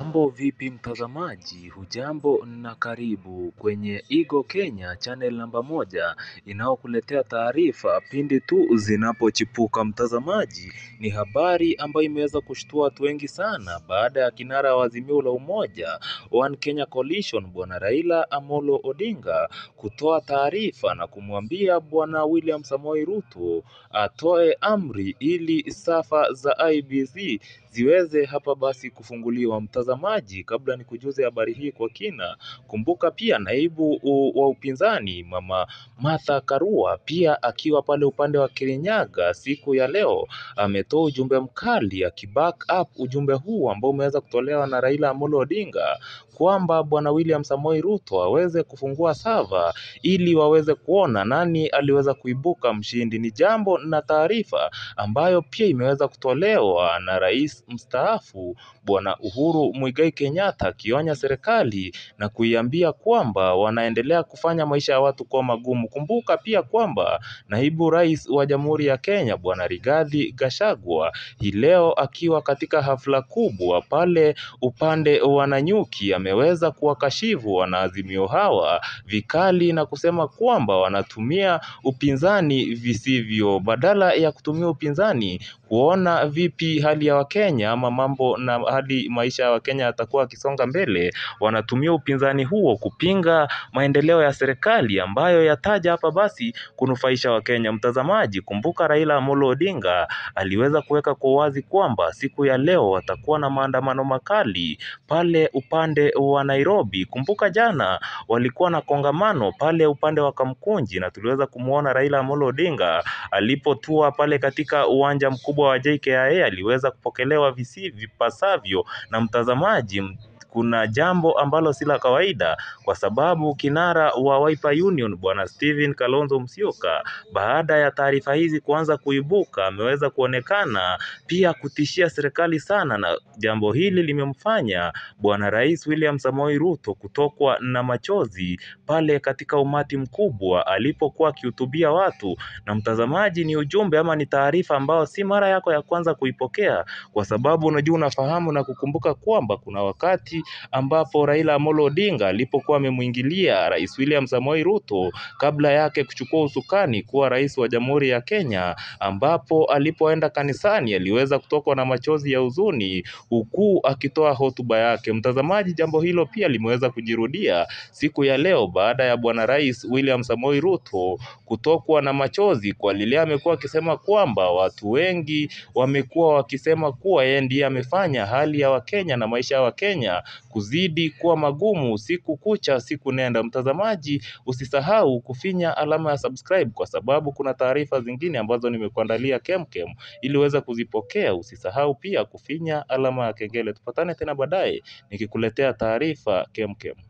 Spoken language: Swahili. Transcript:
Mambo vipi mtazamaji, hujambo na karibu kwenye Eagle Kenya channel namba moja inayokuletea taarifa pindi tu zinapochipuka. Mtazamaji, ni habari ambayo imeweza kushtua watu wengi sana baada ya kinara wa Azimio la Umoja One Kenya Coalition Bwana Raila Amolo Odinga kutoa taarifa na kumwambia Bwana William Samoei Ruto atoe amri ili safa za IEBC ziweze hapa basi kufunguliwa. Mtazamaji, kabla ni kujuze habari hii kwa kina, kumbuka pia naibu wa upinzani mama Martha Karua pia akiwa pale upande wa Kirinyaga siku ya leo ametoa ujumbe mkali akiback up ujumbe huu ambao umeweza kutolewa na Raila Amolo Odinga kwamba bwana William Samoei Ruto aweze kufungua sava ili waweze kuona nani aliweza kuibuka mshindi. Ni jambo na taarifa ambayo pia imeweza kutolewa na rais mstaafu bwana Uhuru Muigai Kenyatta akionya serikali na kuiambia kwamba wanaendelea kufanya maisha ya watu kuwa magumu. Kumbuka pia kwamba naibu rais wa Jamhuri ya Kenya bwana Rigathi Gachagua hii leo akiwa katika hafla kubwa pale upande wa Nanyuki ameweza kuwakashifu wanaazimio hawa vikali na kusema kwamba wanatumia upinzani visivyo, badala ya kutumia upinzani kuona vipi hali ya Wakenya ama mambo na hali maisha ya Wakenya yatakuwa akisonga mbele, wanatumia upinzani huo kupinga maendeleo ya serikali ambayo yataja hapa basi kunufaisha Wakenya. Mtazamaji, kumbuka Raila Amolo Odinga aliweza kuweka kwa wazi kwamba siku ya leo watakuwa na maandamano makali pale upande wa Nairobi. Kumbuka jana walikuwa na kongamano pale upande wa Kamkunji na tuliweza kumwona Raila Amolo Odinga alipotua pale katika uwanja mkubwa wa JKIA aliweza kupokelewa visi vipasavyo na mtazamaji kuna jambo ambalo si la kawaida kwa sababu kinara wa Wiper Union bwana Stephen Kalonzo Musyoka, baada ya taarifa hizi kuanza kuibuka, ameweza kuonekana pia kutishia serikali sana, na jambo hili limemfanya bwana Rais William Samoei Ruto kutokwa na machozi pale katika umati mkubwa alipokuwa akihutubia watu. Na mtazamaji, ni ujumbe ama ni taarifa ambayo si mara yako ya kwanza kuipokea, kwa sababu unajua, unafahamu na kukumbuka kwamba kuna wakati ambapo Raila Amolo Odinga alipokuwa amemwingilia Rais William Samoei Ruto kabla yake kuchukua usukani kuwa rais wa Jamhuri ya Kenya, ambapo alipoenda kanisani aliweza kutokwa na machozi ya huzuni huku akitoa hotuba yake. Mtazamaji, jambo hilo pia limeweza kujirudia siku ya leo baada ya bwana Rais William Samoei Ruto kutokwa na machozi kwa lile amekuwa akisema kwamba watu wengi wamekuwa wakisema kuwa yeye ndiye amefanya hali ya Wakenya na maisha ya Wakenya kuzidi kuwa magumu siku kucha siku nenda. Mtazamaji, usisahau kufinya alama ya subscribe kwa sababu kuna taarifa zingine ambazo nimekuandalia kemkem ili uweze kuzipokea. Usisahau pia kufinya alama ya kengele. Tupatane tena baadaye nikikuletea taarifa kemkem.